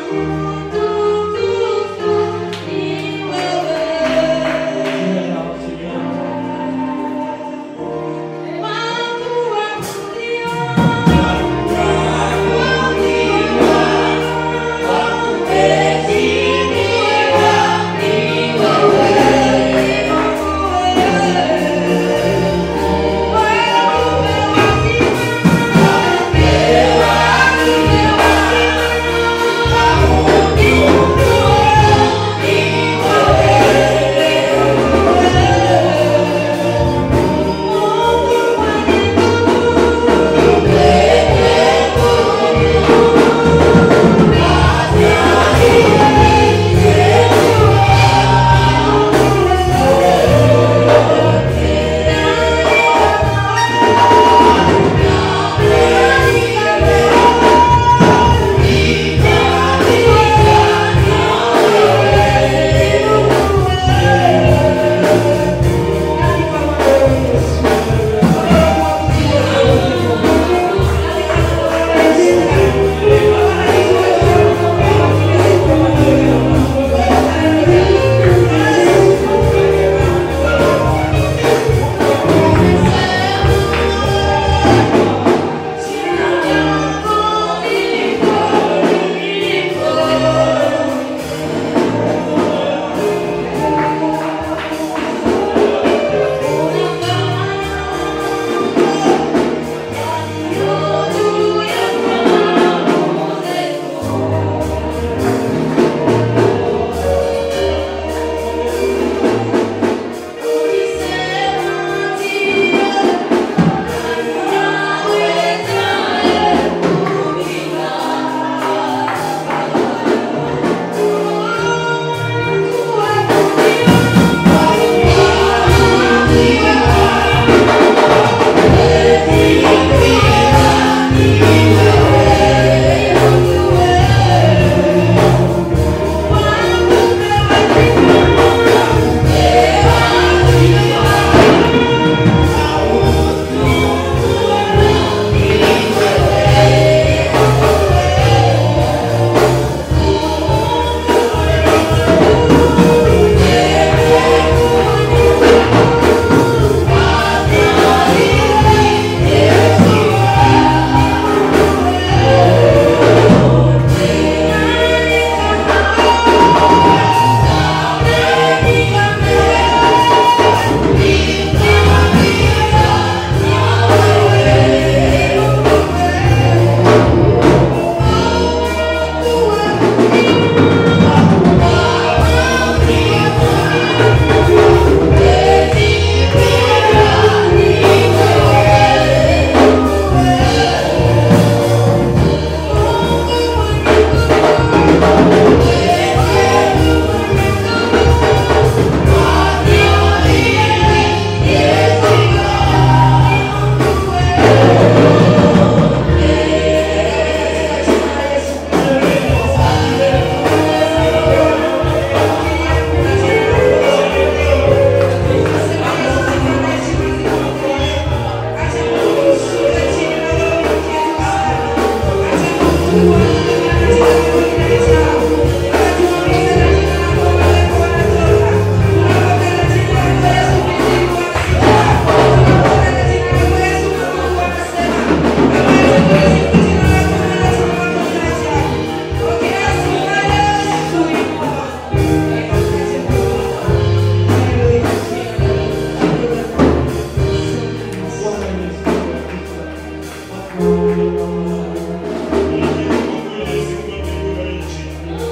Mungu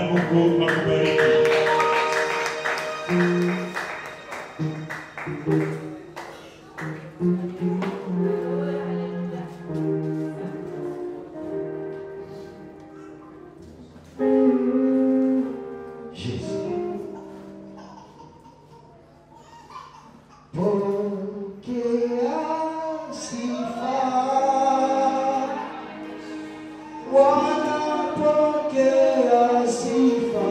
Mungu akubariki. Pokea sifa. Bwana, pokea sifa.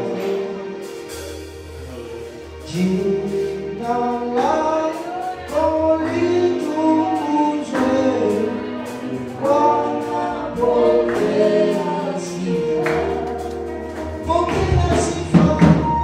Jina lako litukuzwe. Bwana, pokea sifa. Pokea sifa.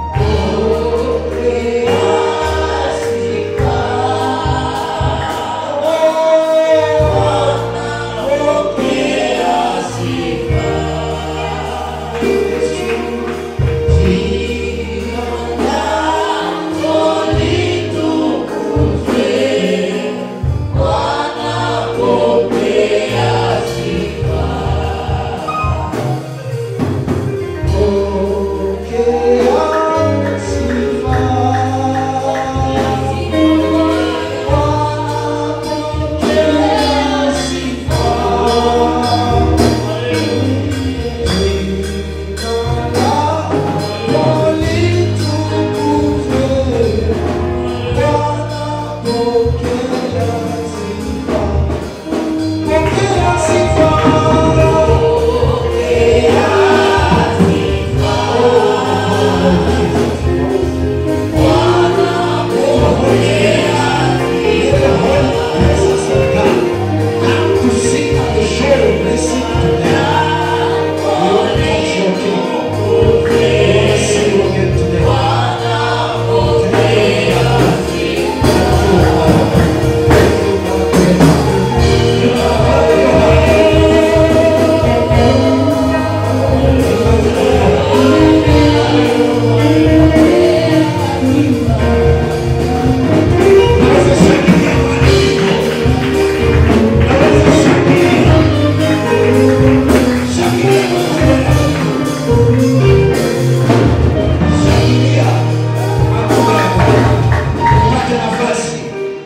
Pate nafasi.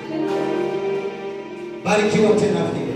Barikiwa tena vile.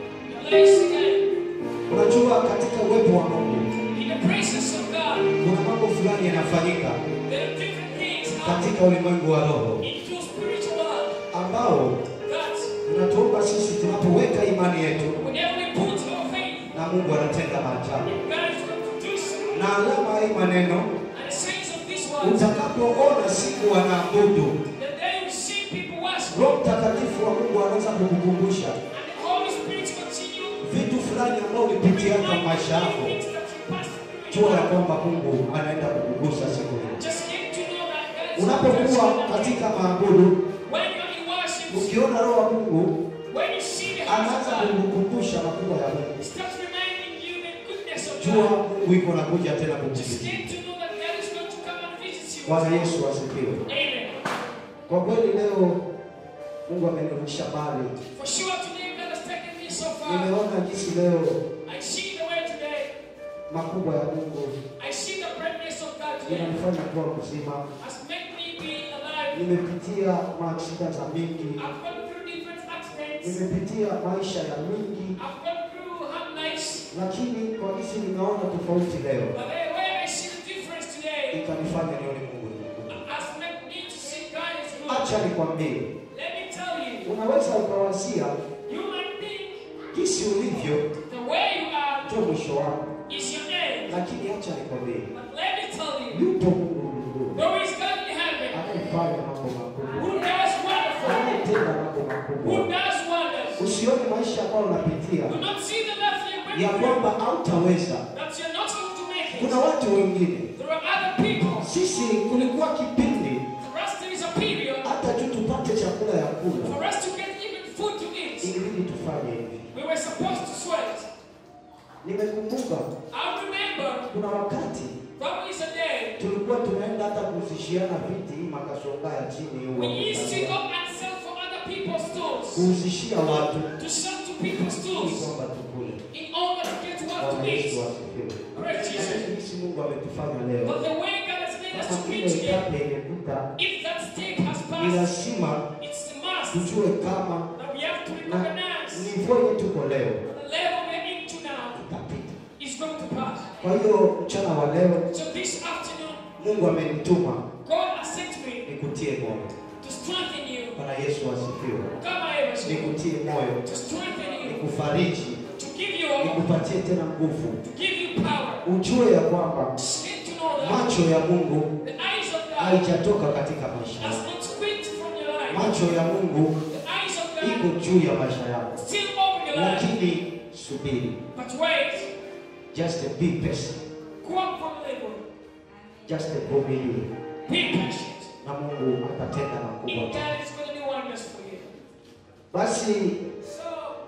Place again. Unajua katika uwepo wa Mungu In the presence of God, kuna mambo fulani yanafanyika there are different things katika happening ulimwengu wa roho into spiritual world ambao that unatuomba sisi tunapoweka imani yetu whenever we put our faith, na Mungu anatenda maajabu. God is going to do something. Na alama ya hii maneno And the saints of this world, utakapoona siku wanaabudu, the day we see people worship, Roho Mtakatifu wa Mungu anaweza kukukumbusha and the Holy Spirit continue vitu fulani ambao ulipitia kwa maisha yako. things that you passed through. Jua ya kwamba Mungu anaenda kukugusa siku hiyo. Just get to know that God is Unapokuwa going to katika maabudu, When you're in worship, ukiona Roho wa Mungu when you see the house of anaanza God, kukukumbusha makubwa ya Mungu, it starts reminding you the goodness of jua God. Mungu iko nakuja tena Just kukusikia. get to know that God is going to come and visit you. Bwana Yesu asifiwe. Amen. Kwa kweli leo Mungu amenirudisha mbali. For sure today God has taken me so far. Nimeona jinsi leo I see the way today. makubwa ya Mungu I see the greatness of God today. inanifanya kuwa mzima. Has made me be alive. Nimepitia mashida za mingi, I've gone through different accidents. nimepitia maisha ya mingi, I've gone through hard nights. lakini kwa jinsi ninaona tofauti leo But the way I see the difference today ikanifanya nione Mungu ni Mungu. has made me to see God is good. Acha nikwambie, Let me tell you, unaweza ukawasia you might think jinsi ulivyo the way you are ndio mwisho wako, is your end. lakini acha nikwambie, But let me tell you, yupo Mungu mbinguni there is God in heaven anayefanya mambo makubwa, who does wonderful, anayetenda mambo who makubwa. does wonders. Usione maisha ambayo unapitia Do not see the life you're ya going kwamba through hautaweza. that you're not going to make Kuna it. watu wengine, There are other people. sisi kulikuwa kipindi For us, there is a period hata tu tupate chakula ya kula, for us to get even food to eat. ilibidi tufanye hivi. We were supposed to sweat. Nimekumbuka I remember kuna wakati probably is a day tulikuwa tunaenda hata kuzishiana viti makasonga ya chini we huko, used to go and sell for other people's stools, kuhusishia watu to sell to people's ili stools kwamba tukule. in order to get what? have to Bwana Yesu eat. asifiwe. Praise Jesus. Jinsi Mungu ametufanya leo. But the way God has made us Kama to be ile today, etape imepita, if that stage has ni passed, lazima it's the must tujue kama that we have to na recognize nivo yenye tuko leo the level we're into now itapita. is going to pass. Kwa hiyo mchana wa leo So this afternoon, Mungu amenituma God has sent me nikutie moyo. to strengthen you. Bwana Yesu asifiwe. Come here, to Nikutie moyo, strengthen you, nikufariji, to give you hope, nikupatie tena nguvu. to give you power. Ujue ya kwamba Need to know that macho ya Mungu the eyes of God haijatoka katika maisha has yako. not quit from your life. Macho ya Mungu The eyes of iko God juu ya maisha yako, still over your life. lakini subiri, But wait, just be patient, go up from level. just vumilie, Be patient. na Mungu atatenda And makubwa. God is going to do wonders for you. Basi So,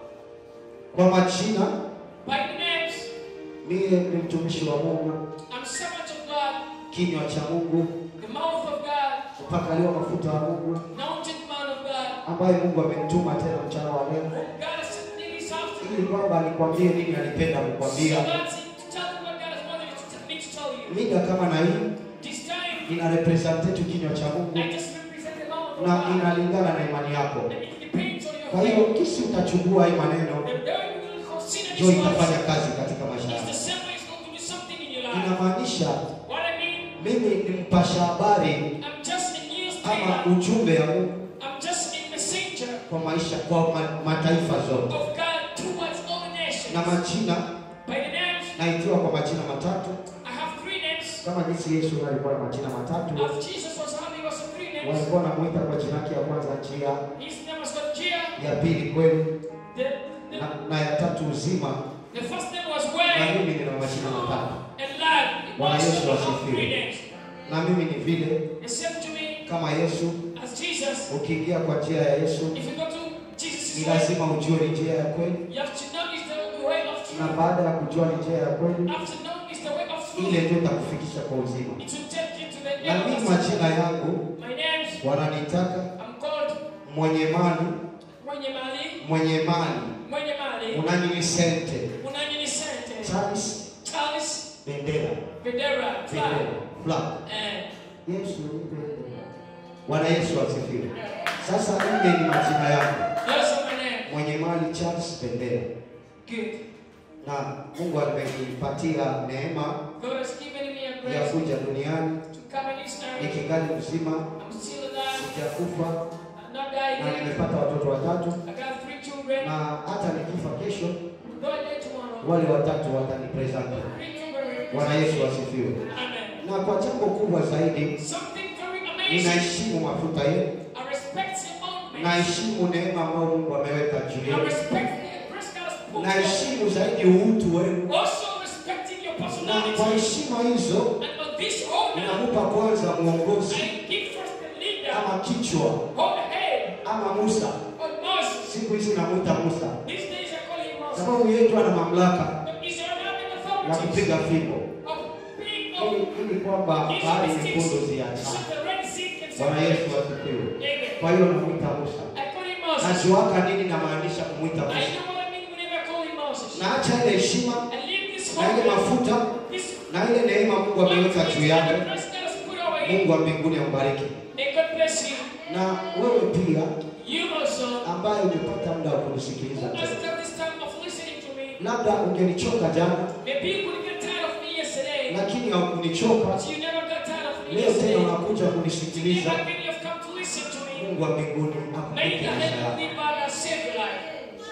kwa majina, by the names, mie ni mtumishi wa Mungu, I'm servant of God, kinywa cha Mungu, the mouth of God, mpakaliwa mafuta wa Mungu, anointed man of God. ambaye Mungu amenituma tena mchana wa leo God has sent me this afternoon. ili kwamba nikwambie nini alipenda So kukwambia. that's it. To tell you what God has wanted to tell me to tell you. Mida kama na hii This time, ina represent tu kinywa cha Mungu I just represent the mouth of na God. inalingana na imani yako. And it depends on your Kwa hiyo faith. kisi utachukua hii maneno The very will consider ndio this itafanya words. kazi katika maisha It's yako. the same way it's going to do something in your life. Inamaanisha What I mean, mimi ni mpasha habari I'm just a news ama giver. ujumbe ya Mungu I'm just a messenger kwa maisha kwa ma, mataifa zote, of God towards all nations. na majina By the names, naitiwa kwa majina matatu I have three names. kama jinsi Yesu alikuwa na majina matatu. As Jesus was having, he was a three names. Walikuwa wanamuita kwa jina yake ya kwanza njia, His name was called Gia. ya pili kweli, The, the, na, na ya tatu uzima, the first name was na Way mimi nina majina matatu, and Life. It Bwana was Yesu have asifiwe. three names. na mimi ni vile It said to me, kama Yesu. as Jesus, Ukiingia kwa njia ya Yesu if you go to Jesus' ni way, lazima ujue ni njia ya kweli, you have to know it's the, the way of na truth. baada ya kujua ni njia ya kweli, You have to know it's the way of truth. ile ndio itakufikisha kwa uzima. It will take you to the Na mimi end. majina yangu My names, wananitaka I'm called mwenye mali, Mwenye Mali, mwenye mali, Mwenye Mali, unaninisente, Unanyini Sente, Charles Charles Bendera, Vedera, Fly, Bendera, Flag. and Yesu nipe Bendera. Bwana Yesu asifiwe. Sasa ile ni majina yangu, those are my names. mwenye mali Charles Bendera, Good. na Mungu amenipatia neema God has given me a ya grace kuja duniani to come in this earth. nikingali mzima, I'm still alive. sijakufa I'm not dying na yet. nimepata watoto watatu, I got three children. na hata nikifa kesho Though I die tomorrow, wale watatu watanipresent. the three children. Bwana Yesu asifiwe. Amen. Na kwa jambo kubwa zaidi, Something very amazing. ninaheshimu mafuta yenu, I respect your own naheshimu neema ambayo Mungu ameweka juu I yenu, respect the grace God has put on you. naheshimu zaidi utu wenu, Also respecting your na personality. kwa heshima hizo And on this honor, ninamupa kwanza mwongozi I give first the leader, ama kichwa hold the head ama Musa. of Moses. Siku hizi namuita Musa These days I call him Moses. sababu yeye ndo ana mamlaka But Israel having ya authority kupiga fimbo of being ili of ili kwamba bahari nyekundu so ziachane. the Red Sea can Bwana Yesu separate. asifiwe. Amen. Kwa hiyo namuita Musa. I call him Moses. Najuaka nini namaanisha kumwita I Musa. know what I mean whenever I call him Moses. Naacha ile heshima I leave this na ile home. mafuta This na ile neema Mungu ameweka juu yake. the grace God has put over you. Mungu wa mbinguni ambariki. May God bless you. Na wewe pia You also ambaye umepata muda wa kunisikiliza has tena, got this time of listening to me. labda ungenichoka jana, Maybe you could get tired of me yesterday, lakini haukunichoka but you never got tired of me leo, tena yesterday. unakuja Today, kunisikiliza. again, you have come to listen to me. Mungu wa mbinguni May akubariki the maisha yako. heavenly Father save your life.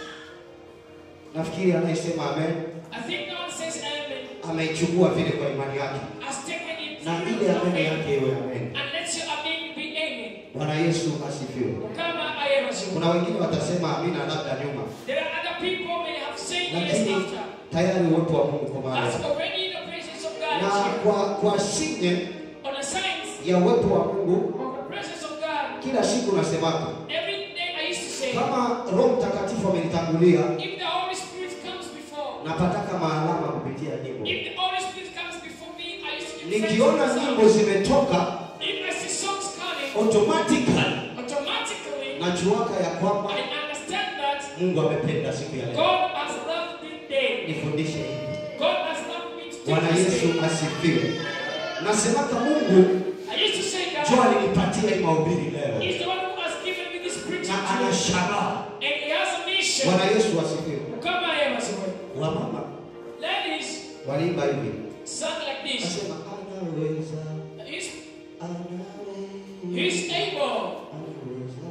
Nafikiri anayesema amen I think God says amen. ameichukua vile kwa imani yake, Has taken it na through ile your amen faith. yake iwe amen. And let your amen be amen. Bwana Yesu asifiwe. Kama I am as you. Kuna wengine watasema amina labda nyuma, There are other people may have said yes lakini after. tayari uwepo wa Mungu kwa mahali That's already the presence of God na is here. kwa kwa sinye On the signs ya uwepo wa Mungu, of the presence of God, kila siku nasemaga every day I used to say, kama Roho Mtakatifu amenitangulia, if the Holy Spirit comes before, napataka maalama kupitia nyimbo. if the Holy Spirit comes before me, I used to give Nikiona thanks to nyimbo the zimetoka If I see songs coming, automatically, automatically najuaka ya kwamba I understand that Mungu amependa siku ya leo. God has loved this day. Nifundishe hivi, Bwana this Yesu thing. asifiwe. Nasemaka Mungu I used to say ndio God alinipatia hii mahubiri leo, is the one who has given me this preaching na ana tool. shabaha. And he has a mission. Bwana Yesu asifiwe. Kama yeye wasema. Wamama Ladies, waliimba hivi, sung like this. nasema anaweza, He's, anaweza, he's able. anaweza.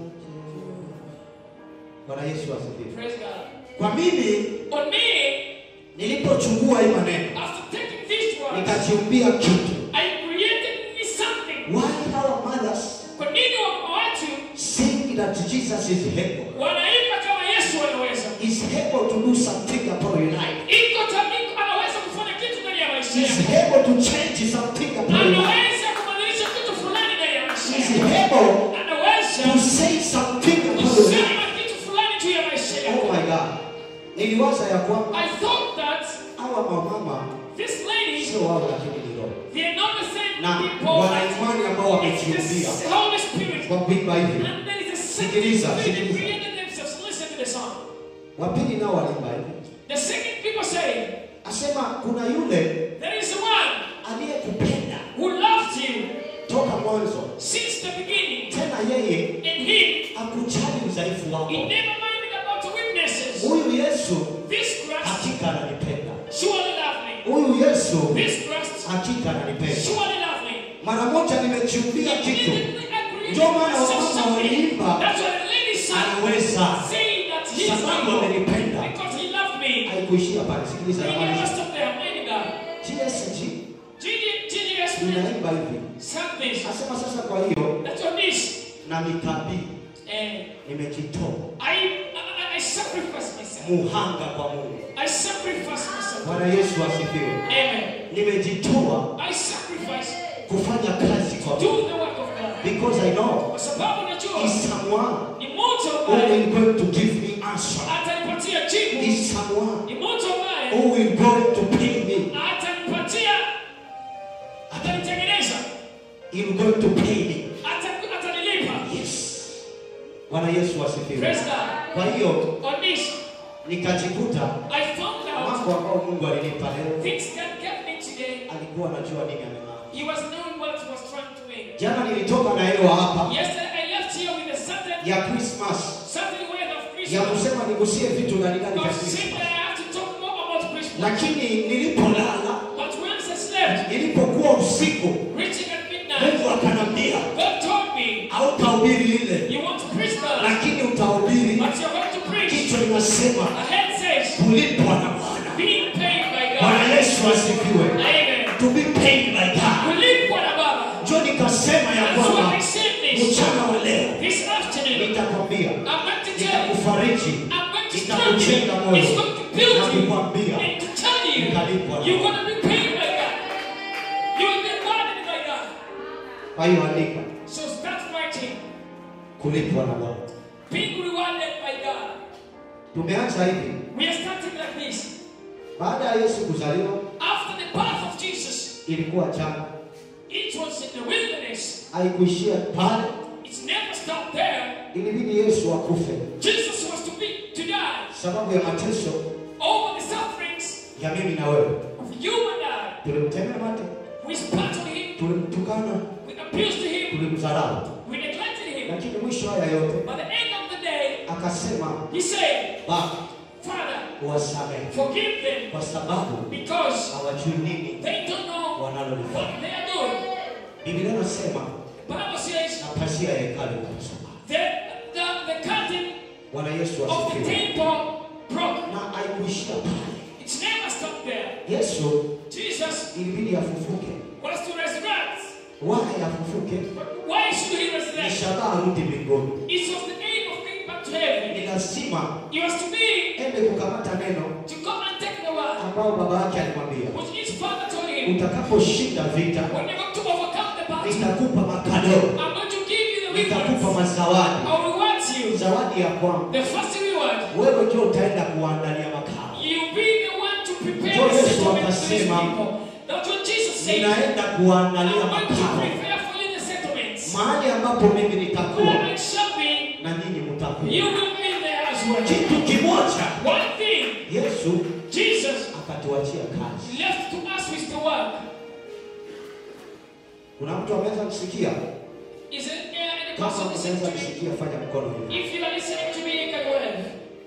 Bwana Yesu asifiwe. Praise God. Kwa mimi On me, nilipochukua hii maneno after taking these words, nikajiumbia kitu. I created me something. Why our mothers Kwa nini wamama wetu sing that Jesus is able? wanaimba kama Yesu anaweza? Is able to do something upon your life. Iko tamiko anaweza kufanya kitu ndani ya maisha Is yako. able to change something upon your life. Anaweza kubadilisha kitu fulani ndani ya maisha Is yako. able Anaweza to say something upon your life. kusema kitu fulani juu ya maisha Oh yako. my God. Niliwaza ya kwamba I thought that hawa mamama these ladies, sio wao lakini ni roho. they are not the same Na people. wana imani ambao It's wamejiumbia the Holy Spirit. kwa kuimba hivi. And there is a Sikiliza, second spirit sikiliza. created themselves. Listen to the song. Wapili nao waliimba hivi. The second people say, Asema kuna yule there is one aliyekupenda who loved you toka mwanzo, since the beginning. tena yeye And he, akujali udhaifu he wako. never minded about the weaknesses. Huyu Yesu This Christ hakika ananipenda. surely loved me. Huyu Yesu This Christ hakika ananipenda. surely loved me. Mara moja nimechiumbia kitu, Immediately I created Ndio maana myself wamama something. waliimba, That's why the lady sang, anaweza saying that he is sababu able amenipenda. because he loved me. Haikuishia pale, sikiliza He never namaliza. stopped there. Mighty God. TSG GGS inaimba hivi, sang this. asema sasa, kwa hiyo That's what this. na mikabii And nimejitoa I, I, I sacrifice myself. muhanga kwa Mungu. I sacrifice myself. Bwana Yesu asifiwe. Amen. Nimejitoa I sacrifice kufanya kazi kwa do Mungu the work of God. because I know Kwa sababu najua is someone ni mtu who ambaye will going to give me answer. atanipatia jibu. Is someone Ni mtu ambaye who will going to pay me. atanipatia, atanitengeneza, He will going to pay me. ata- atanilipa. Yes. Bwana Yesu asifiwe. Praise God. Kwa hiyo On this, nikajikuta I found out mambo ambayo Mungu alinipa leo, things God gave me today. alikuwa anajua nini amemaanisha. He was knowing what he was trying to win. Jana nilitoka na hewa hapa Yesterday I left here with a certain, ya Christmas certain word of ya Christmas. kusema nigusie vitu ndani ndani vya But simply Christmas, I have to talk more about Christmas. lakini nilipolala, But once I slept, nilipokuwa usiku, reaching at midnight, Mungu akanambia God told me, hautahubiri ile, You want to preach that, lakini utahubiri but you're going to preach. kichwa linasema The head says, kulipwa na Bwana. being paid by Bwana God. Yesu asifiwe. Amen. To be paid by God. Kulipwa na Baba. Ndio nikasema ya That's why kwamba I said this. mchana wa leo This afternoon, nitakwambia, I'm going to tell you, nitakufariji, I'm going to strengthen nitakujenga you. moyo It's going to build na you. kukwambia And to tell you, utalipwa na you're going to be paid by God. You will be rewarded by God. Kwa hiyo andika So start writing. kulipwa na Bwana. Being rewarded by God. Tumeanza hivi We are starting like this. baada ya Yesu kuzaliwa, After the birth of Jesus, ilikuwa jana, it was in the wilderness. haikuishia pale, It's never stopped there. ilibidi Yesu akufe Jesus was to be to die sababu ya mateso over the sufferings ya mimi na wewe. of you and I. Tulimtemea mate, We spat on him, tulimtukana, we abused him, tulimdharau, we neglected him. lakini mwisho haya yote By the end of the day, akasema, he said, Baba, Father, uwasamehe forgive them kwa sababu because hawajui nini they don't know wanalolifanya. what they are doing. Biblia inasema The Bible says na pazia ya hekalu ikapasuka. that the, the curtain Bwana Yesu of the asifiwe. temple broke. Na haikuishia pale, It's never stopped there. Yesu Jesus ilibidi afufuke. was to resurrect. Why afufuke? But why should he Ni resurrect? shabaha arudi mbinguni. It was the aim of going back to heaven. Ni lazima He was to be ende kukamata neno to come and take the word, ambao baba yake alimwambia, which his father told him, utakaposhinda vita when you're going to overcome the battle, nitakupa makadoo, I'm going to give you the nitakupa rewards. mazawadi. I'll reward you. Zawadi ya kwangu The first reward, wewe ndio utaenda kuandalia makao. you'll be the one to prepare Ndio the Yesu settlement for these akasema, people. That's what Jesus said. Ninaenda I'm kuandalia going to makao, prepare for you the settlements. mahali ambapo mimi Where nitakuwa I shall be, na nyinyi you mtakuwa. will be there as well. Kitu kimoja One thing, Yesu Jesus akatuachia kazi. left to us with the work. Kuna mtu ameweza kusikia? Is it there any Kama person listening unaweza to me? kusikia, fanya mkono hivi. If you are listening to me, you can wave.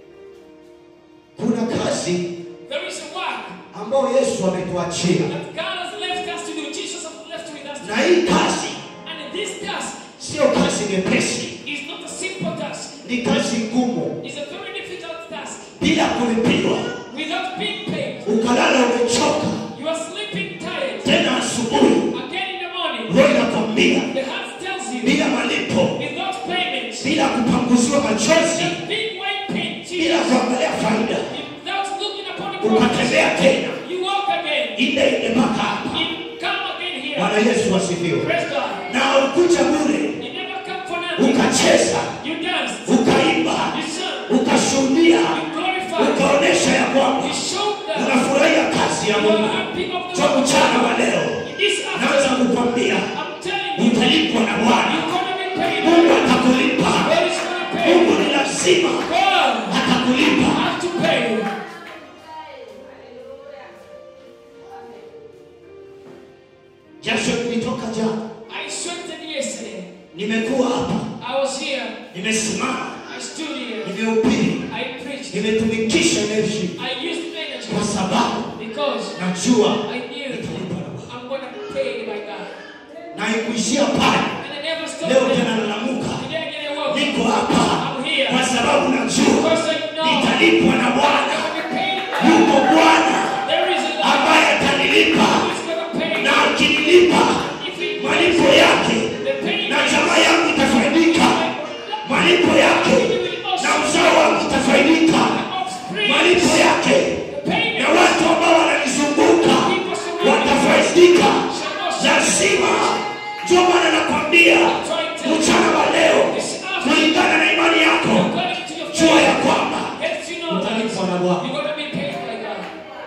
Kuna kazi There is a work ambayo Yesu ametuachia, that God has left us to do. Jesus has left with us to na do. hii kazi And this task sio kazi nyepesi, is not a simple task. ni kazi ngumu, It's a very difficult task. bila kulipiwa. Without being paid, Ukalala umechoka, you are sleeping tired. tena asubuhi Again in the morning, roho inakwambia the heart tells you, bila malipo, without payment, bila kupanguziwa machozi, that big white paint, bila kuangalia faida, without looking upon the profit, ukatembea tena you walk again. ile ile mpaka hapa. You come again here. Bwana Yesu asifiwe. Praise God. Na ukuja bure, You never come for nothing. ukacheza, You dance. ukaimba, You sing. ukashuhudia, You glorify. ukaonesha ya kwamba You show that unafurahia kazi ya you are Mungu. happy of the Kwa Lord. mchana wa leo This naweza afternoon, kukwambia I'm telling you, utalipwa na Bwana. you're going to be paid. Mungu atakulipa. God is going to pay. Mungu ni lazima God atakulipa. has to pay you. Jasho lilitoka jana, I sweated yesterday. nimekuwa hapa, I was here. nimesimama, I stood here. nimehubiri, I preached. nimetumikisha energy I used energy kwa sababu because najua I knew nitalipwa na Bwana. I'm going to be paid by God. Na ikuishia pale, And I never stopped leo there. tena nalamuka, Today I get a work. niko hapa I'm here. kwa sababu najua Because I know nitalipwa na I'm Bwana. going to be paid by Yuko Bwana There is a Lord ambaye atanilipa who is going to pay na akinilipa If he malipo yake the payment na jamaa yangu itafaidika, malipo yake na uzao wangu utafaidika, malipo yake na watu ambao wananizunguka watafaidika. Lazima ndio maana nakwambia mchana wa leo, kulingana na imani yako, jua ya kwamba utalipwa na Bwana. You're going to be paid by God.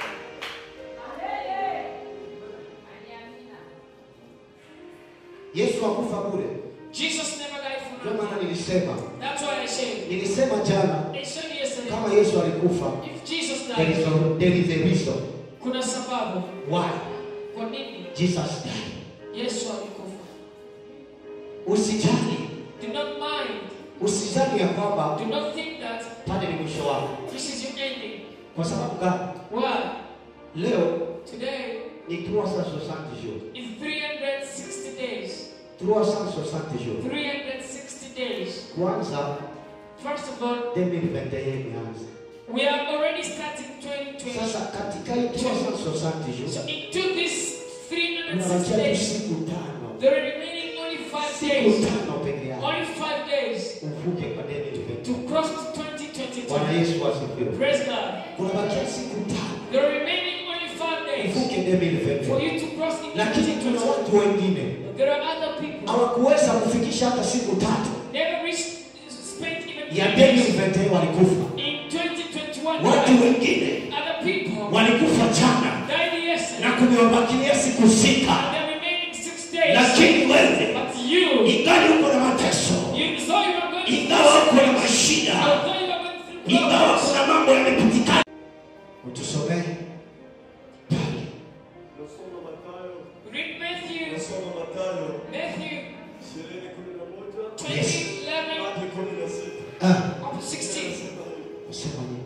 Yesu hakufa bure. Jesus never died for Ndio nothing. maana nilisema, That's why I say, nilisema jana I said yesterday, kama Yesu alikufa, if Jesus there is died, a, there is a reason kuna sababu why kwa nini Jesus died. Yesu alikufa. Usijali, Do not mind. usijali ya kwamba Do not think that pale ni mwisho wako. this is your ending. Kwa sababu gani? Why? Leo Today ni 360 jours. is 360 days. 360 jours. 360 days. Kwanza First of all, 2021 imeanza. we are already starting 2020. Sasa katika hii 360 jours So into this 360 unabakia tu days, siku tano. there are remaining only five Siku days. tano peke yake. Only five days Uvuke kwa 2021. to cross to Bwana 2022. Yesu asifiwe. Praise God. Kunabakia siku tano. There are remaining only five days Uvuke for 2021. you to cross into Lakini kuna 2022. watu wengine There are other people hawakuweza kufikisha hata siku tatu never reached, spent even ya three days 2021 walikufa. in 2021. Watu died. wengine Other people walikufa jana died na yesterday. kumewabakilia siku sita, And the remaining six days. lakini wewe But you, ingali uko na mateso, you saw you were going through ingawa uko na mashida, although you were going through ingawa problems. kuna mambo yamepitikana, utusomee pale Nasoma Mathayo, Read Matthew, nasoma Mathayo Matthew ishirini kumi na moja 20, Yes. 11, hadi kumi na sita. Ah, up to 16. Nasema hivi. usema nini?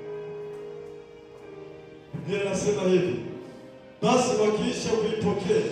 Biblia inasema hivi, basi wakiisha kuipokea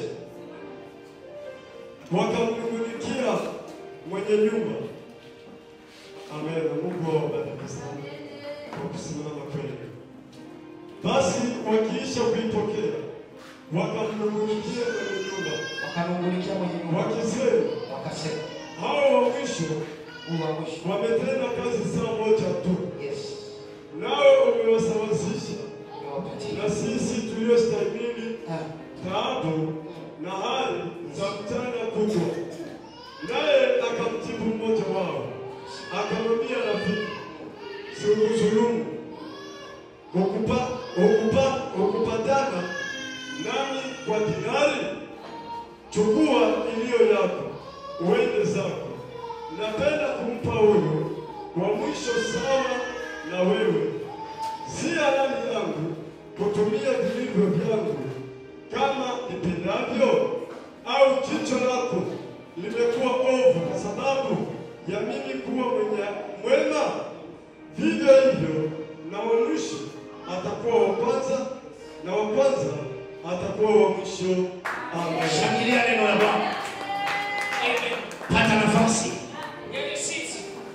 wakamnung'unikia mwenye nyumba. Amen. Mungu awabariki sana kwa kusimama kweli. Basi wakiisha kuipokea wakamnung'unikia mwenye nyumba Wakanungunikia mwenye nyumba wakisema, wakasema, hao wa mwisho huu wa mwisho. wametenda kazi saa moja tu, Yes, nawe umewasawazisha niwapatie. na sisi tuliostahimili Ah, taabu na hali za mchana kubwa. Naye akamjibu mmoja wao akamwambia, rafiki, sikudhulumu ukupa, ukupa, ukupatana nami kwa dinari? Chukua iliyo yako uende zako. Napenda kumpa huyu wa mwisho sawa na wewe, si halali yangu kutumia vilivyo vyangu kama nipendavyo, au jicho lako limekuwa ovu kwa sababu ya mimi kuwa mwenye mwema? Vivyo hivyo na wa mwisho atakuwa wa kwanza, na wa kwanza atakuwa wa mwisho. Amen. Shangilia neno la Bwana. Amen. Pata nafasi. Get your seats.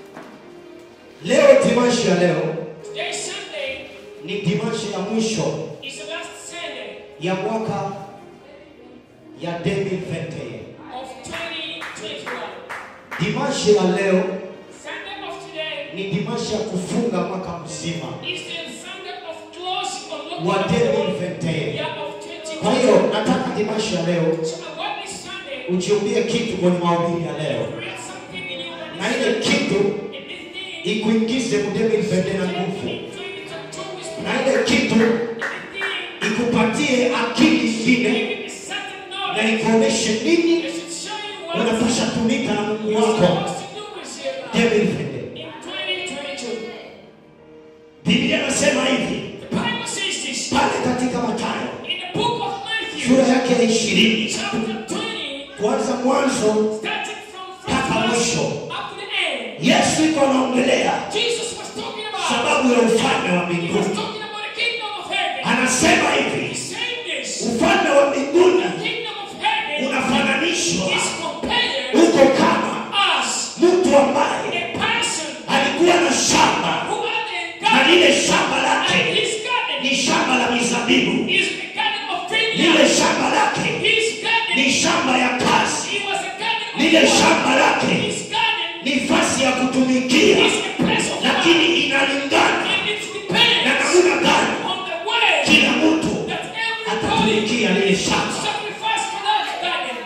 Leo dimanshi ya leo Today, Sunday, ni dimanshi ya mwisho is the last Sunday ya mwaka ya 2021. of 2021. Dimanshi la leo Sunday of today ni dimanshi ya kufunga mwaka mzima is the Sunday of closing on wa looking at the whole 2021. year of Kwa 2021. hiyo nataka dimanshi ya leo So I want this Sunday ujiumbie kitu kwenye mahubiri ya leo, create something in you that na is ile kitu in this thing ikuingize mu 2021 na take nguvu, me to it and to his na plan. ile kitu In this thing, ikupatie akili ingine give me certain na knowledge ikuoneshe nini that should show you what unapasha tumika na Mungu you're wako supposed to do with your life 2021. in 2022. Biblia nasema hivi The Bible says this pale katika Mathayo in the book of Matthew, sura yake ya ishirini chapter 20, kuanza mwanzo starting from mpaka first verse mwisho. up to the end. Yesu iko anaongelea Jesus was talking about sababu ya ufalme wa he was mbinguni. talking about the kingdom of heaven. Anasema He's hivi, saying this. ufalme wa mbinguni The kingdom of heaven unafananishwa is compared huko kama as mtu ambaye a person alikuwa na shamba who had a na garden lile shamba and lake his garden ni shamba la mizabibu, is the garden of lile vineyard. shamba lake His garden ni shamba ya kazi, he was a garden of lile work. shamba lake His garden ni fasi ya kutumikia, is a place of work. lakini inalingana And it na depends namna gani on the way kila mtu that everybody atatumikia lile shamba. sacrifice for that garden.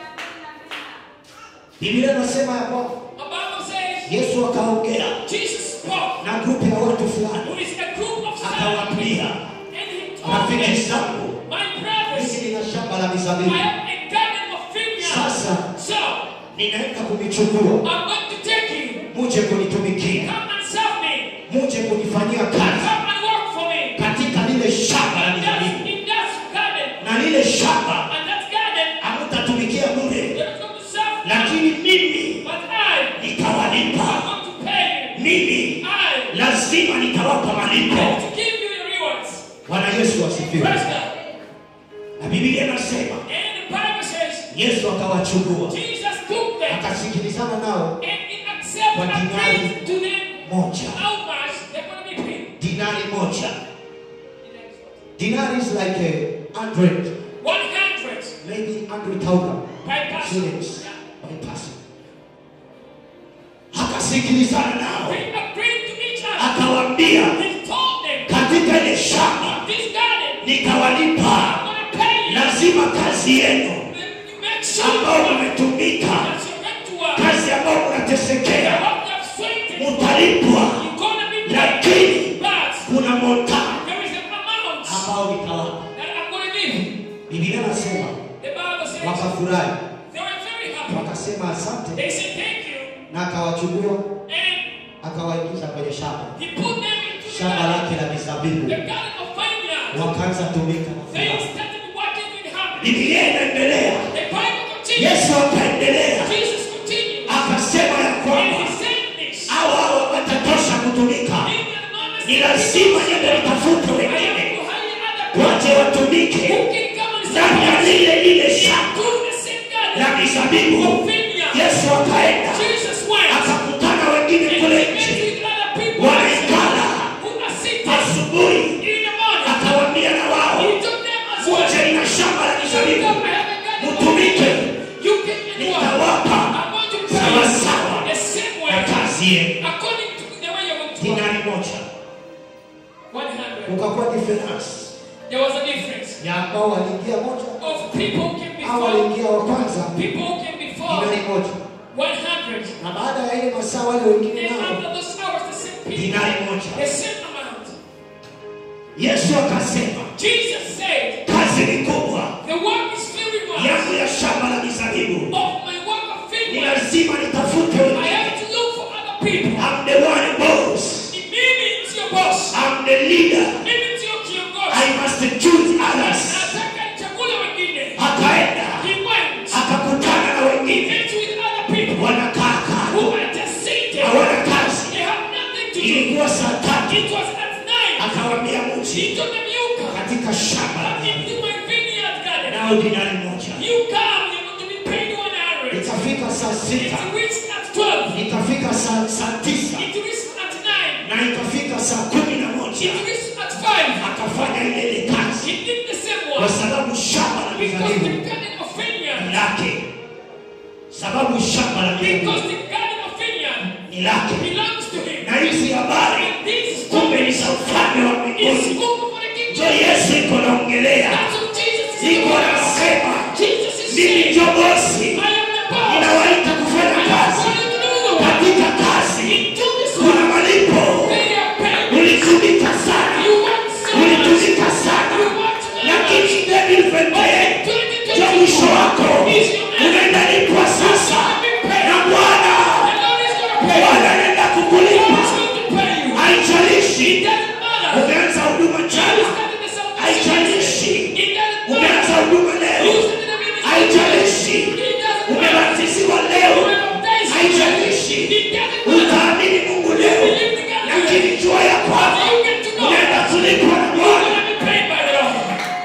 Biblia inasema ya kwamba The Bible says Yesu akaongea Jesus spoke na grupu ya watu who fulani, is a group of akawaambia and he told rafiki them, zangu, My brothers, mimi nina shamba la I mizabibu, have a garden of vineyard. sasa So ninaenda kuvichukua, I'm going to take you. muje kunitumikia, Come and serve me. muje kunifanyia kazi Come and work for me. katika lile shamba la And that's, mizabibu, in that garden, na lile shamba and that garden, hamutatumikia bure, you're going to serve me. lakini mimi But I, nitawalipa. I'm going to pay you. Mimi I lazima nitawapa malipo. have to give you the rewards. Bwana Yesu asifiwe. Praise God. Na Biblia inasema And the Bible says Yesu akawachukua Jesus took them akasikilizana nao and he accepted Kwa and dinari paid to them moja, how much they're going to be paid. dinari moja. Dinari is like a hundred, 100 maybe hundred thousand by person. shillings by person. Akasikilizana nao They agreed to each other. akawaambia, He told them, katika ile shamba this garden, nitawalipa, I'm going to pay you. lazima kazi yenu You make sure ambao that mmetumika, you're going to work. kazi ambayo The mnatesekea, work you have sweated, mutalipwa, you're going to be paid. lakini But kuna mota there is an amount ambao nitawapa. that I'm going to give. Biblia nasema The Bible says wakafurahi, they were very happy. wakasema asante, They said thank you. na akawachukua And akawaingiza kwenye shamba he put them into the shamba garden. lake la mizabibu, The garden of vineyard. wakaanza tumika na They furaha. started working with happiness. Biblia inaendelea, The Bible continues. Yesu akaendelea Jesus continues. akasema ya And kwamba he said this. hao hao watatosha kutumika, In the moment, ni lazima niende nitafute I have wengine to hire other waje people watumike who can come and ndani ya support lile lile shamba do the same la garden mizabibu. of vineyard. Yesu akaenda Jesus went akakutana wengine and he kule met nje, with other people wanaikala who are sitting asubuhi, in the morning. akawaambia na wao, He took them as well. muje ina shamba la He told mizabibu, them, I have a garden of mutumike, vineyard. You can and work. nitawapa I'm going to pay sawa you sawa the same na way kazi yenu. according to the way you're going to work. Dinari moja 100. ukakuwa difference There was a difference ya ambao waliingia moja of people who came au before, waliingia wa kwanza people who came before dinari moja, 100. na baada ya ile masaa wale wengine And nao after those hours, the same people, dinari the moja. same amount. Yesu akasema Jesus said, kazi ni kubwa The work is very much yangu ya shamba la mizabibu, of my work of ni vineyard. lazima nitafute I wengine. have to look for other people. I'm the one boss, Mimi sio boss. I'm the leader. Mimi sio I kiongozi. must you come, you're going to be paid 100. itafika saa sita It reached at 12. itafika saa saa tisa It reached at 9. na itafika saa kumi na It moja reached at 5. akafanya ile ile kazi He did the same kwa one. sababu shamba la Because the mizabibu garden of ni vineyard, lake sababu shamba la because mizabibu the garden of vineyard ni lake belongs to him. na hizi habari And this kumbe ni story za ufalme wa is mbinguni spoken for the njo kingdom. yesu iko naongelea That's what Jesus is iko doing. anasema Jesus is mimi saying, njo bosi I am the boss. ninawaita kufanya I am kazi calling you to do the work. katika kazi Into this kuna work. malipo They are paid. ulitumika sana You want so much. ulitumika sana You want so lakini much. ndevivendee cha mwisho wako unaenda lipwa sasa na bwana The Lord is going to pay you. bwana anaenda God kukulipa is going to pay you. haijalishi It doesn't matter. umeanza huduma You jana started the service haijalishi yesterday. It doesn't umeanza matter. huduma You leo started the ministry haijalishi yesterday. It doesn't matter. umebatiziwa You leo were baptized haijalishi yesterday. It doesn't matter. utaamini mungu leo lakini jua ya kwamba You get to know. unaenda kulipwa na You're bwana going to be paid by the Lord.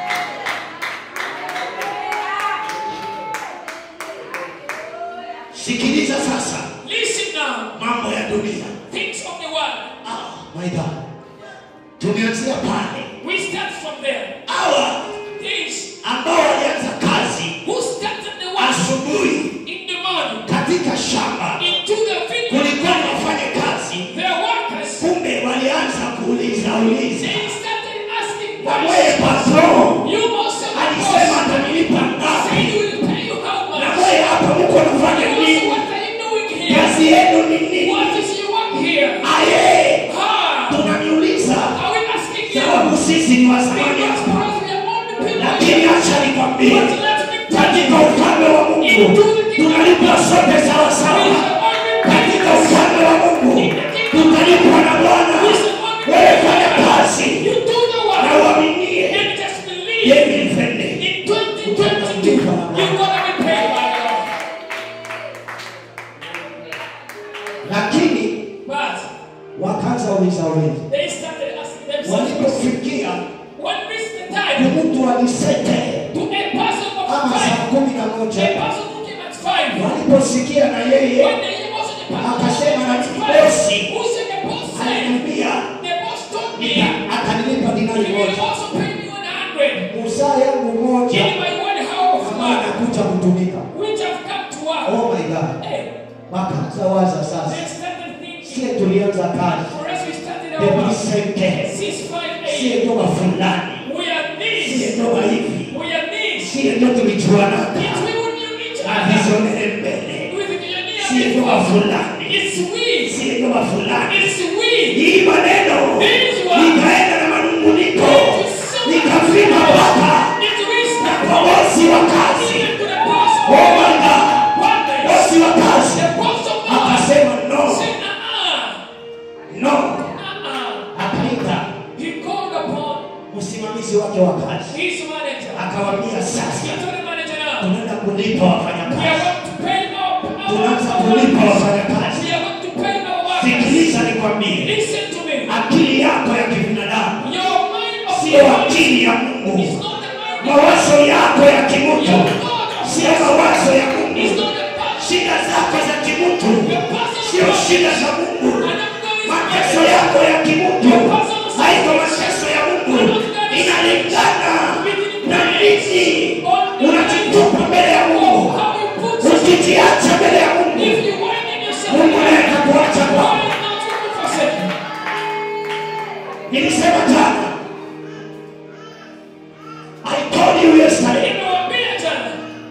sikiliza sasa Listen now. mambo ya dunia Things of the world. ah, my God. tumeanzia pale We start from there. hawa Things ambao walianza kazi who started the work asubuhi in the morning katika shamba into the vineyard. kulikuwa na wafanya kazi Their workers, kumbe walianza kuuliza uliza they started asking na mweye questions. patron You must have alisema boss. atanilipa Say ngapi he will pay you how na much. mweye hapa mko nafanya Also, nini what are you doing here? kazi yenu ni nini What is your work here? aye Ah, tunaniuliza are we asking you? sababu sisi ni wazamani Because hapa perhaps we are all the people lakini here. acha nikwambie But let me tell katika you, ufalme wa mungu tunalipwa sote we sawasawa shall all be paid katika the same. ufalme wa mungu tutalipwa na bwana We shall all be wewe paid the fanya same. kazi You do the na work uaminie and just believe. yeye nipende In 2022, you're gonna be paid by the Lord. lakini But wakaanza uliza uliza they started asking themselves, walipofikia when is the time mtu alisete to a person of ama saa five, kumi na a moja person who came at five, waliposikia na when yeye the year was the person Akasema who na came at mimi five, bosi. who said the boss said, aliniambia the boss told me, "Nita- atanilipa he dinari will moja also pay me one hundred. musaa yangu moja In my one hour of ambayo work, nakuja kutumika which have come to work. oh my god Hey, wakaanza waza sasa they started thinking, sie tulianza kazi for us we started our work. demisente Six, five, sie eight. ndoa fulani We are sie this. ndoa hivi We are this. sie ndo tulijuanaka It's we who knew each na other. vizonele mbele With the sie ndoa before. fulani It's we. sie ndoa fulani It's we. hii maneno This one. nikaenda na manunguniko It is so nikafika hapa It's we na start kwa bosi wa kazi even to the boss. oh my god One day, bosi wa kazi the boss of God akasema no said, uh-uh, no uh-uh. akaita He called upon msimamizi wake wa kazi his manager. akawambia He sasa told the manager now, tunaenda kulipa we are wafanyakazi going to pay our, tunaanza our, kulipa our wafanyakazi We are going to pay our workers. sikiliza nikwambie Listen to me. akili yako ya kibinadamu Your mind of sio akili ya is mungu not the mind of mawazo yako ya kimutu Your God of sio mawazo ya is mungu not the passion. shida zako za kimutu Your passion sio of shida za mungu And I'm going mateso yako ya kimutu haiko mateso ya mungu inalingana na nini unajitupa mbele ya mungu how you put yourself. ukijiacha mbele ya mungu If you widen yourself, mungu naye atakuacha why kwako not you forsake? nilisema jana I told you yesterday Nimewaambia jana,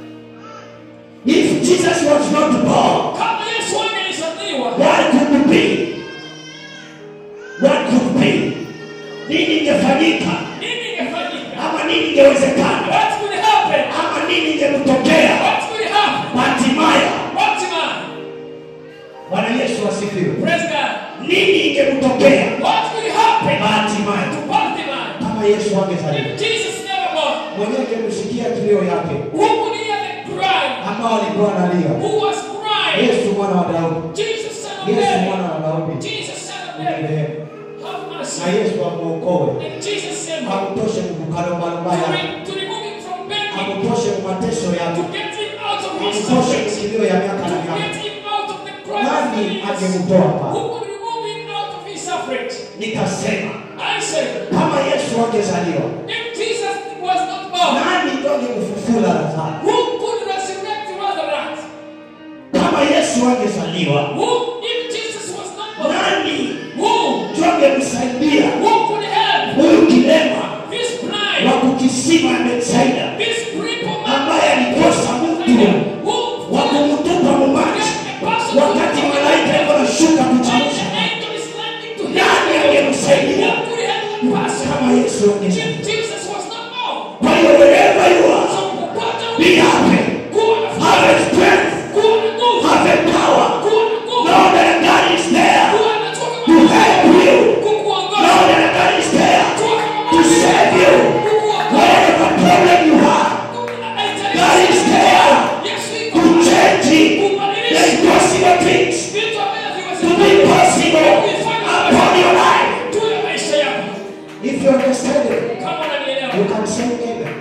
if Jesus was not born kama Yesu angelizaliwa, what could be what could be nini ingefanyika nini ingefanyika? ama nini ingewezekana What would happen? ama nini ingemtokea What would happen? Batimaya What man? Bwana Yesu asifiwe Praise God. nini ingemtokea What would happen Batimaya to Bartimaeus kama Yesu angezaliwa if Jesus never born? mwenyewe angemsikia kilio yake Who could hear the cry? ambao alikuwa analia Who was crying? Yesu mwana wa Daudi Jesus, son of Yesu David. mwana wa Daudi Jesus, son of David. Unirehemu. Have mercy. na Yesu amuokoe And Jesus said, amtoshe mkukarobarubaya to, re- to remove him from begging, amtoshe mateso to yake get him out of his amtoshe suffering, kilio ya miaka na to miaka get him out of the cry of nani needs. angemtoa pale Who could remove him out of his suffering? nikasema I said, kama yesu angezaliwa if Jesus was not born, nani ndo angemfufula lazaro who could resurrect Lazarus? kama yesu angezaliwa Who, if Jesus was not born, nani who, ndo angemsaidia who could help huyu kilema this wa blind, kukisima Betsaida this crippled man, ambaye alikosa mtu who, wa kumtupa mumaji wakati malaika yuko nashuka kuchemsha nani angemsaidia kama yesu angesaidia kwa hiyo wherever you are be happy have a strength have a power know that God is there to help you know that God is there to save you whatever problem you have God is there to change the impossible things to be possible upon your life if you understand it you can say amen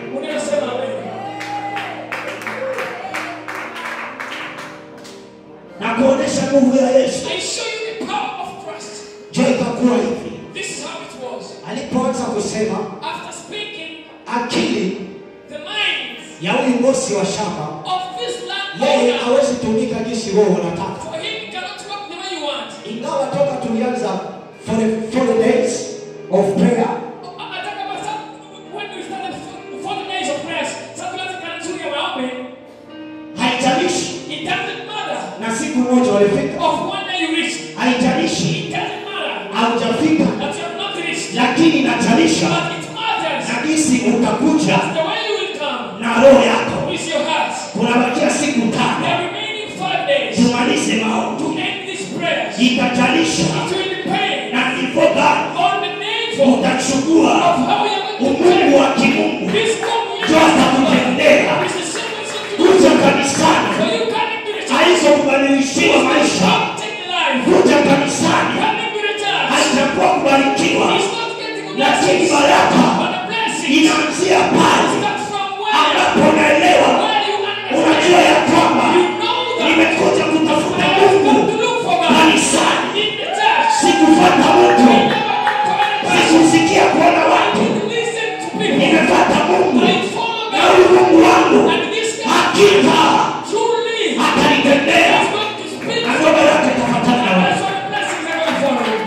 na kuonesha nguvu ya Yesu I show you the power of trust. je ikakuwa hivi This is how it was. alipoanza kusema After speaking, akili the minds ya huyu bosi wa shamba of this yeye landowner, hawezi tumika jinsi wewe unataka for him cannot work the way you want. ingawa toka tulianza for the, for the days of prayer Hata kama sa- when we started for the days of prayers, sasa tunataka nzuri ya maombi, haijalishi it doesn't matter. na siku moja walifika Of one day you reach, haijalishi it doesn't matter haujafika that you have not reached, lakini inajalisha but it matters na jinsi utakuja the way you will come na roho yako with your heart. kunabakia siku The tano remaining five days tumalize maombi to end these prayers, itajalisha it will depend na ndivyo gani on the nature utachukua of how you are going to umungu pray. wa kimungu This communion ndio atakutendea is the sequence of kuja kanisani So you come into the church. haizokubadilishiwa maisha Stop taking life. kuja kanisani Come into the church. haitakuwa kubarikiwa He's not getting a lakini blessing, baraka but a blessing. inaanzia pale Start from where? ambapo unaelewa Where you unajua understand. ya kwamba You know that nimekuja kutafuta I have mungu come to look for God kanisani in the church. sikufata You mtu never come to any person. sikusikia kuona watu You listen to people. nimefata mungu I follow na God. huyu mungu wangu And this God hakika truly atanitendea is going to speak. na ndio baraka itafuatana na wewe That's why the blessings are going to follow you.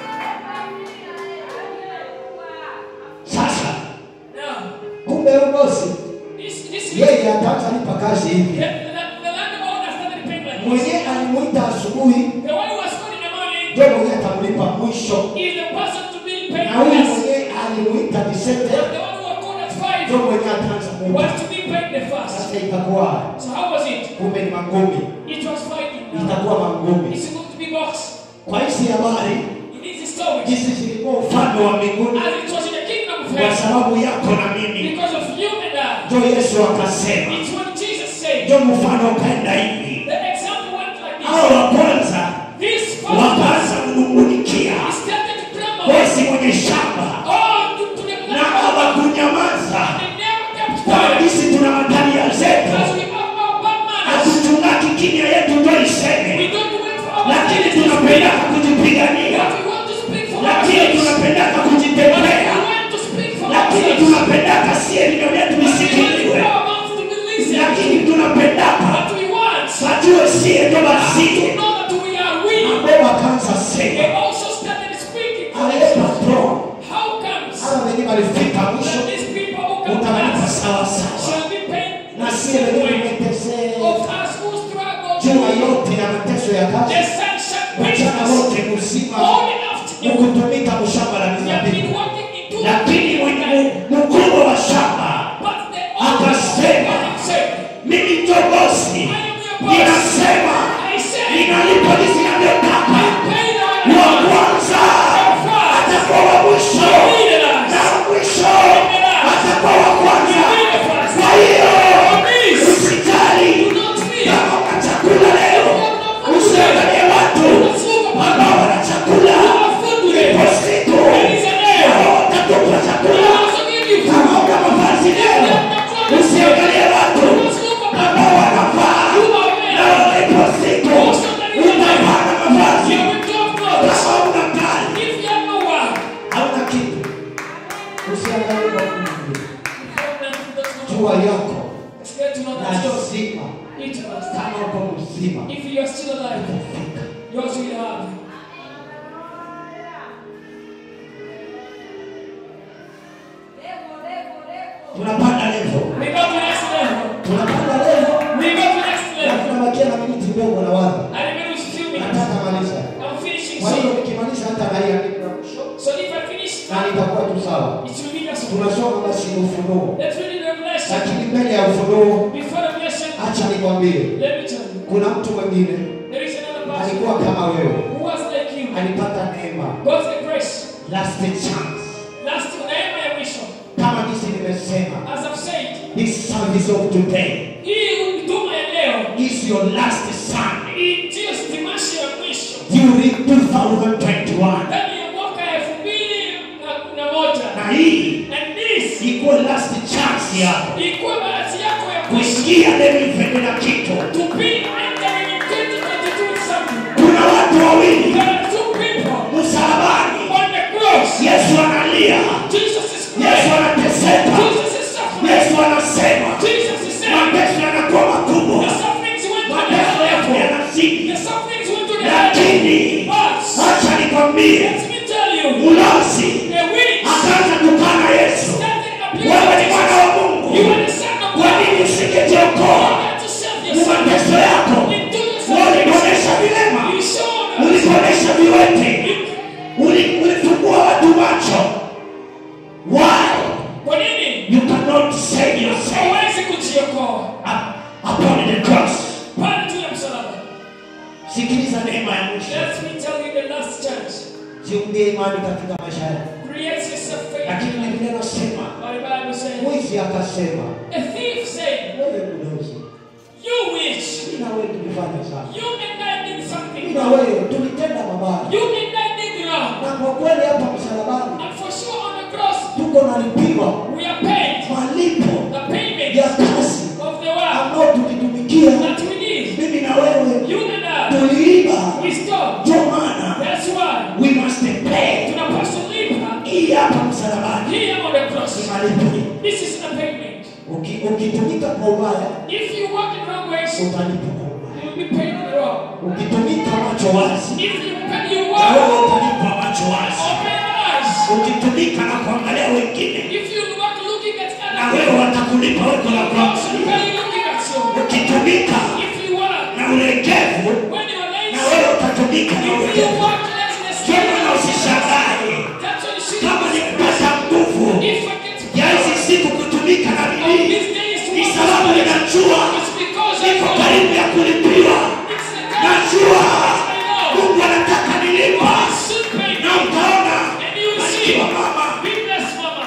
sasa Now, kumbe huyu bosi this, this is yeye ataanza nipa kazi the, hivi the, the landowner started paying like this. mwenyewe alimuita asubuhi The one who was good in the morning ndio mwenyewe atamlipa mwisho is the person to be paid na huyu less. mwenyewe alimuita But disete the one who was good at ndio five mwenyewe ataanza kumpa was to be paid the first. sasa itakuwa So how was it? kumbe ni mangumi It was fighting now. itakuwa mangumi It's going to be boxed. kwa hizi habari It is the story. jinsi zilikuwa ufalme wa mbinguni As it was in the kingdom of kwa heaven. sababu yako na mimi Because of you and I. ndio yesu akasema It's when Jesus said, ndio mfano ukaenda hivi the example went like hao this. wa kwanza This first wakaanza kunungunikia he started to tremble. bosi mwenye shamba Oh, to, to the na black hawakunyamaza They never kept kwa quiet. sisi tuna matalia zetu Because we have our bad manners. hatuchungaki kimya yetu ndio We iseme don't wait for our lakini manners. tunapendaka kujipigania But we want to speak for lakini ourselves. tunapendaka But we kujitetea want to speak for lakini ourselves. tunapendaka sie vilio vyetu But we want visikiliwe for our mouths to be listened. lakini tunapendaka But we want wajue sie ndo to basiye know that we are weak. ambao wakaanza They sema also started speaking for ale themselves. patro How comes hawa wenye walifika mwisho that these people who come utawalipa last sawa sawa shall be paid na the sie same wenye way tumeteseka of us who struggle juma through yote ya mateso ya the kazi sunshine mchana business wote mzima only after ukutumika mshamba la we have been mizabibu working in two lakini mwenye mkubwa wa shamba but the Akasema, owner said mimi ndio bosi I am your boss ninasema I said ninalipa jinsi ninavyotaka pay the wa one kwanza atakuwa wa mwisho na wa mwisho atakuwa wa kwanza kwa hiyo usijali kama una chakula leo usiangalie watu ambao wana chakula ipo siku wao watatupa chakula kama una mavazi leo usiangalie watu mzima Each of us. kama uko mzima If you are still alive, utafika yours will have. tunapanda levo We go to next level. tunapanda levo We go to next na level. tunabakia na miniti ndogo na waza I remember it's few minutes. nataka maliza I'm finishing kwa hiyo soon. nikimaliza hata haiandiki na mwisho So if I finish, na nitakuwa tu sawa it will be just tunasoma basi ufunuo Let's read the revelation. lakini mbele ya ufunuo Before the revelation, acha nikwambie let me tell you. kuna mtu mwingine There is another person alikuwa kama wewe who was like you. alipata neema God's the grace. last chance Last neema ya mwisho. kama jinsi nimesema As I've said, this service of today hii huduma ya leo is your last Sunday hii ndiyo stimashi ya mwisho during 2021 ndani ya mwaka elfu mbili na- na moja. na hii And this ikuwa last chance yako ilikuwa bahati yako ya mwisho kusikia neno ipende na kitu to be entering in 2022 with something. kuna watu wawili There are two people msalabani on the cross. yesu analia Jesus is yesu crying. anateseka Jesus is suffering. yesu anasema Jesus is saying, mateso yanakuwa makubwa the sufferings went to the mateso yako level. yanazidi The sufferings went to the lakini level. But acha nikwambie let me tell you, ulozi a witch akaanza tukana yesu standing up wewe ni mwana wa You mungu are the son of kwa God. nini You usingejiokoa have to save ni yourself. mateso yako You do yourself. ulikuonesha vilema You show us. ulikuonesha viwete Uli- ulifungua watu macho why Kwa nini? you cannot save yourself Hauwezi kujiokoa. up- upon the cross Pale tu ya msalaba. sikiliza neema ya mwisho Let me tell you the last chance. jiungie imani katika maisha yako Create yourself lakini faith. biblia nasema But the Bible says, mwizi akasema a thief said, wewe mlozi You witch, mimi na wewe tulifanya sana you and I did something mimi na wrong. wewe tulitenda mabaya You and I did wrong. na kwa kweli hapa msalabani And for sure on the cross, tuko nalipiwa we are paid malipo the payment ya kazi of the work ambao tulitumikia that we did. mimi na wewe You and I, tuliiba we stop. ndio maana That's why we must pay tunapaswa lipa hii hapa msalabani here on the cross. ni malipo This is the payment. Uki- ukitumika kwa ubaya If you walk in wrong ways, you utalipa kwa ubaya will be paid wrong. ukitumika macho wazi If you pay your na wewe work, utalipa macho wazi open eyes. ukitumika na kuangalia wengine If you work looking at na other wewe watakulipa weko la people, also kuangalia pay looking at you. ukitumika If you work na ulegevu when you are na lazy, wewe utatumika na if you ulegevu work laziness, kama na usishangae that's what you should kama do. nikipata nguvu If I get ya hizi siku kutumika na on bidii these days to ni work sababu with ninajua it's because I niko know karibu ya kulipiwa it's the time najua I know mungu anataka nilipa God should pay na you. utaona And you will see, akiwa mama be blessed, mama.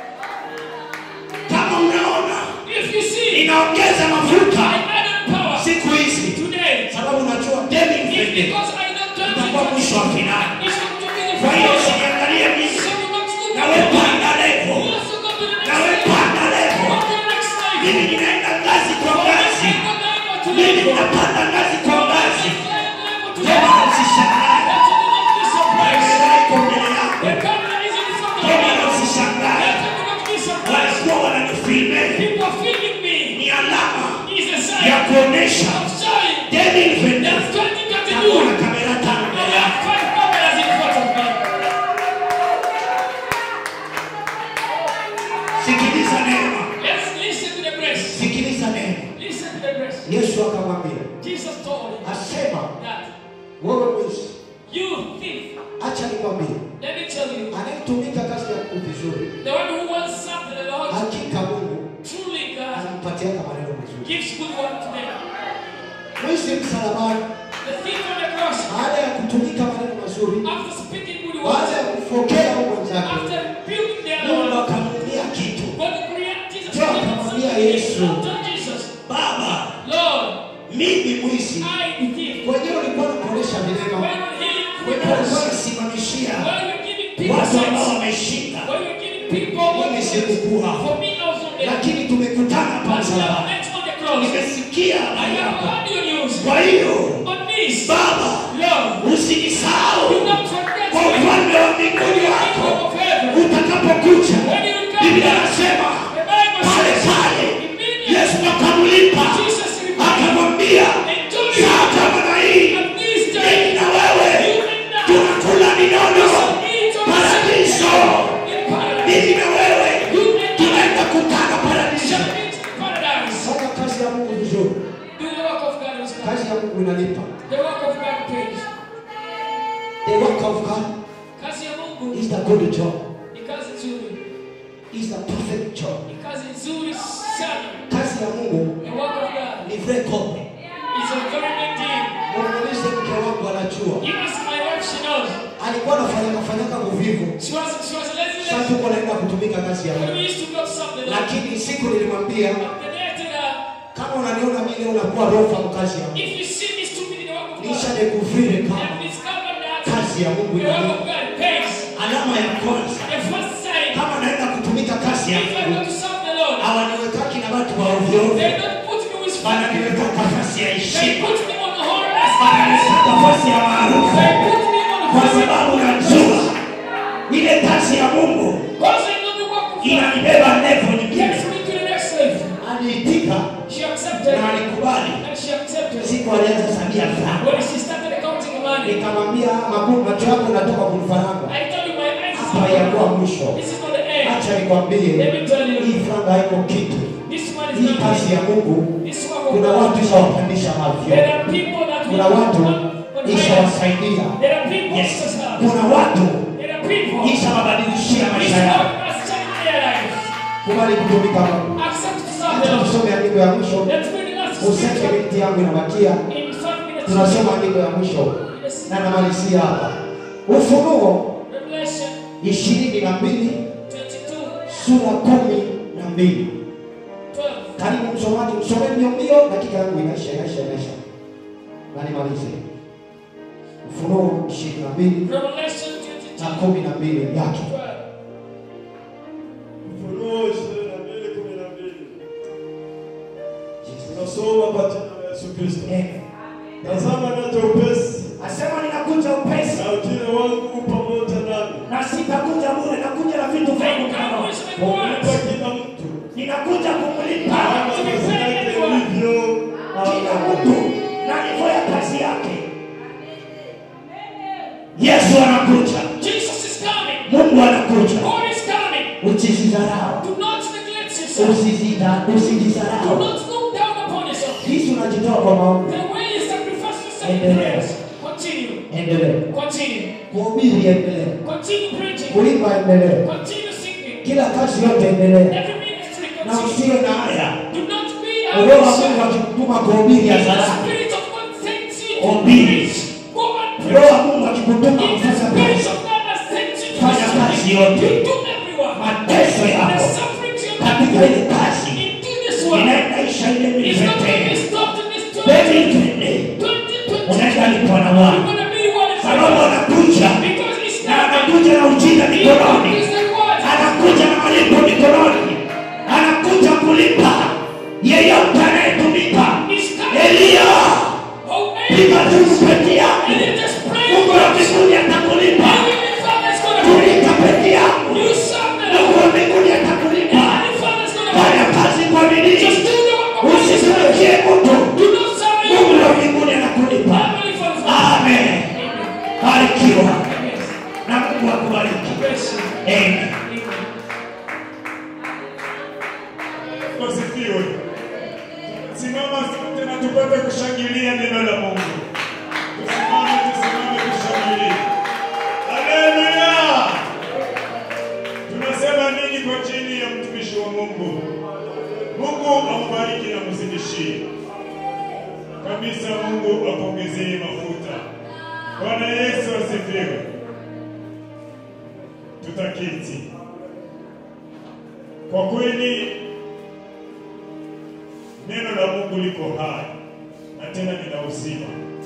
kama unaona If you see, inaongeza I mafuta added power siku hizi today. sababu najua demi It's mfende because I don't turn utakuwa my mwisho wa finali It's not to be the kwa hiyo first. usiniangalie So mimi you must look nawe at me. panda levo You also go to the next nawe level. panda levo Go to the next level. mimi ninaenda ngazi kwa Go ngazi to the next mimi level. ninapanda ngazi kwa Go to the ngazi next level to tena level. usishangae Let you not be surprised. Bendera iko mbele yako The camera is in front of tena you. usishangae Let you not be surprised. walikuwa wananifilme People are feeding me. ni alama It's a ya sign kuonesha of showing demi mfende that takuwa na 2022 kamera tano I mbele have yako five cameras in front of me. sikiliza neema Let's listen to the grace. sikiliza neema Listen to the grace. yesu akamwambia Jesus told him asema that wewe mwizi you thief, acha nikwambie let me tell you, anayetumika kazi ya Mungu vizuri the one who wants something the Lord, hakika mungu truly God anampatiaka maneno mazuri gives good word to them. mwizi msalabani The thief on the cross, baada ya kutumika maneno mazuri after speaking good baada ya words, kupokea huo mwenzake after building their mungu Lord, akamwambia kitu but the creator Jesus Ndio gave him akamwambia something. Yesu. He told Jesus, baba Lord, mimi mwizi I the thief. wenyewe ulikuwa nakuonyesha vilema When you're healing wenyewe criminals, ulikuwa nasimamishia when you're giving people watu ambao sense, wameshinda when you're giving people what mimi they sikukuwa For me, I was on there. lakini tumekutana pa But you msalabani have met on the cross. nimesikia I habari have yako audio news. kwa hiyo On this, baba Lord, usinisahau do not forget kwa me. ufalme wa In the mbinguni wako kingdom of heaven. utakapokuja When you come biblia back, anasema the Bible pale says, pale immediately yesu akamlipa Jesus replied, kazi ya Mungu inalipa. The work of God pays. The work of God Kazi ya Mungu is the good job. ni kazi nzuri, Is the perfect job. ni kazi nzuri sana. Kazi ya Mungu The work of God ni very common. is a very big deal. Muulize mke wangu anajua. You ask my wife, she knows. Alikuwa anafanyaka fanyaka uvivu. She was she was a lazy Sasa lady. tuko naenda kutumika kazi ya When Mungu. we used to go to something like Lakini siku nilimwambia But the day I tell her, kama unaniona mimi leo nakuwa rofa mkazi ya Mungu. if you see me stupid in the work of Nisha God, nikuvile I kama have discovered that kazi ya Mungu the work inalipa. of God pays. Alama ya kwanza The first sign, kama naenda kutumika kazi ya if I Mungu go to serve the Lord, hawaniwekaki na watu wa ovyo ovyo, they don't put me with bali fun. niweka nafasi ya They heshima, put me on the horn. bali niweka nafasi ya maarufu, They put me on the kwa horn. sababu najua ile kazi ya Mungu Because I know the work of God inanibeba level nyingine. takes me to the next level. Aliitika She accepted na alikubali. and she accepted. Siku alianza sabia fulani, When she started counting money, nikamwambia magu- macho yako natoka kunifaranga I told you my eyes is hapa yakuwa not mwisho. This is not the end. Acha nikwambie, Let me tell you, hii franga haiko kitu. this one is Hii not kazi ya Mungu This work of kuna God. watu ishawapandisha mavyo, There are people that kuna will watu on, on higher. ishawasaidia, There are people yes, Jesus has. kuna watu There are people. ishawabadilishia This maisha yao. work has changed their lives. Kubali kutumika Mungu. Accept to serve the Acha Lord. tusome andiko ya mwisho, Let's read the last useke scripture minti yangu inabakia, in five minutes. tunasoma andiko ya mwisho Yes. na namalizia hapa, Ufunuo Revelation ishirini na mbili 22, sura kumi na mbili 12. Karibu msomaji, msome mbio mbio, dakika yangu inaisha inaisha inaisha, na nimalize. Ufunuo ishirini na mbili Revelation na 22, kumi na mbili yake 12. Ufunuo ishirini na mbili kumi na mbili tunasoma kwa jina la Yesu Kristo. Eh, Tazama naja upesi, asema ninakuja upesi na ujira wangu u pamoja nami, na sitakuja bure, nakuja na vitu vyangu I kama come with my kumlipa words. kila mtu ninakuja kumlipa kama kazi yake ilivyo. kila Amen. mtu na hivyo ya kazi yake. Yesu anakuja, Jesus is coming. Mungu anakuja. God is coming. Usijidharau, Do not neglect yourself. usijidha- Do usijidharau. not look down upon yourself. Jinsi unajitoa kwa maombi, The way you sacrifice yourself in Endelea. prayers. Continue. endelee Continue. kuhubiri, endelee Continue preaching. kuimba, endelee Continue singing. kila kazi yote, endelee Every ministry na continue. usiwe na haya. Do not be Roho wa Mungu anxious. akikutuma kuhubiri If the hadharani, Spirit of God sends you to Obey. preach, go and preach. Roho wa Mungu akikutuma If the kufanya Spirit kazi, of God has sent you to Fanya kazi preach, yote. you do everyone. mateso The yako sufferings you're katika going ile kazi through into this world inaisha ile is not going to be mitete stopped in this Baby, 20, twende 2020. unaenda lipo na You're wao going to be what is sababu anakuja Because it's na not anakuja na ujinga mikononi, It's the word. anakuja na malipo mikononi, anakuja kulipa yeyote anayetumika. It's coming. Elia, Oh, piga man. tu peke yako, And you just pray. Mungu wa mbinguni atakulipa. Heavenly Father's going to Tumika peke yako, You serve the Mungu Lord. wa mbinguni atakulipa. Heavenly Father's going to Fanya kazi kwa Just bidii, do the work of God. usitumikie mtu. Do not serve Mungu you. wa mbinguni anakulipa. Heavenly Father's going to Amen. Barikiwa Yes. na Mungu akubariki. Bless you. Amen. Amen. Wasifiwe. Simama sote na tupate kushangilia neno la Mungu. Tusimame, tusimame kushangilia. Haleluya! Tunasema nini kwa chini ya mtumishi wa Mungu? Mungu ambariki na mzidishie kabisa. Mungu apongezee mafuta. Bwana Yesu asifiwe. Tutaketi. Kwa kweli neno la Mungu liko hai na tena lina uzima,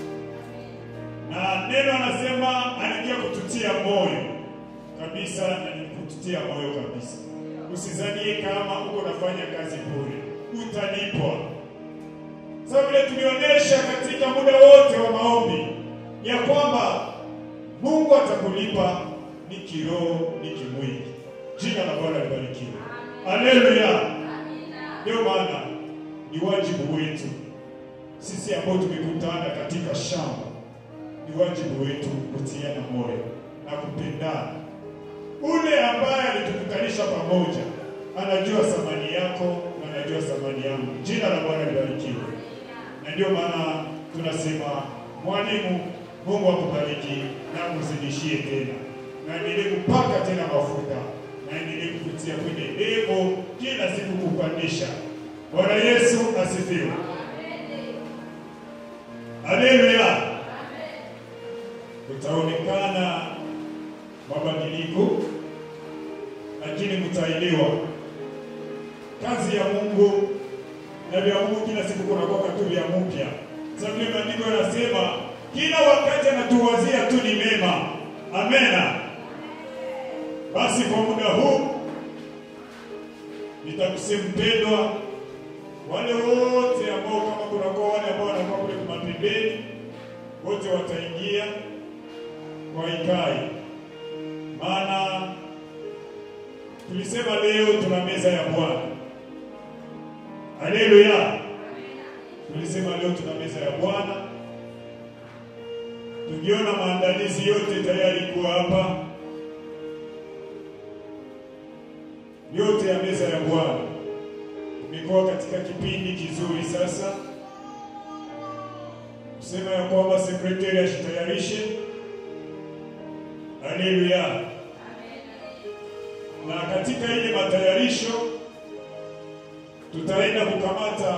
na neno anasema anaingia kututia moyo kabisa, na ni kututia moyo kabisa. Usizanie kama uko nafanya kazi bure, utalipwa. Sasa vile tulionyesha katika muda wote wa maombi ya kwamba Mungu atakulipa ni kiroho, ni kimwili. Jina la Bwana libarikiwe. Haleluya. Ndio maana ni wajibu wetu sisi ambao tumekutana katika shamba, ni wajibu wetu kutiana moyo na kupendana. Ule ambaye alitukutanisha pamoja anajua thamani yako na anajua thamani yangu. Jina la Bwana libarikiwe. Na ndio maana tunasema mwalimu, Mungu akubariki na kuzidishie tena, na endelee kupaka tena mafuta, na endelee kupitia kwenye debo kila siku kupandisha. Bwana Yesu asifiwe. Haleluya. Utaonekana mabadiliko, lakini mtaelewa kazi ya Mungu na vya Mungu kila siku kunakuwa tu vya mpya. Sababu ile maandiko yanasema kila wakati anatuwazia tu ni mema. Amena. Basi kwa muda huu nitakusema mpendwa, wale wote ambao kama kunakuwa wale ambao wanakuwa kule mapembeni, wote wataingia kwa ikai, maana tulisema leo tuna meza ya Bwana. Haleluya! Tulisema leo tuna meza ya Bwana, tukiona maandalizi yote tayari kuwa hapa, yote ya meza ya Bwana. Tumekuwa katika kipindi kizuri sasa, kusema ya kwamba sekretari ashitayarishe. Haleluya! Na katika ile matayarisho tutaenda kukamata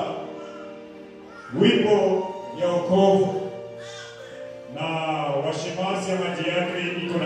wimbo ya wokovu na washemazi ama diakri iko na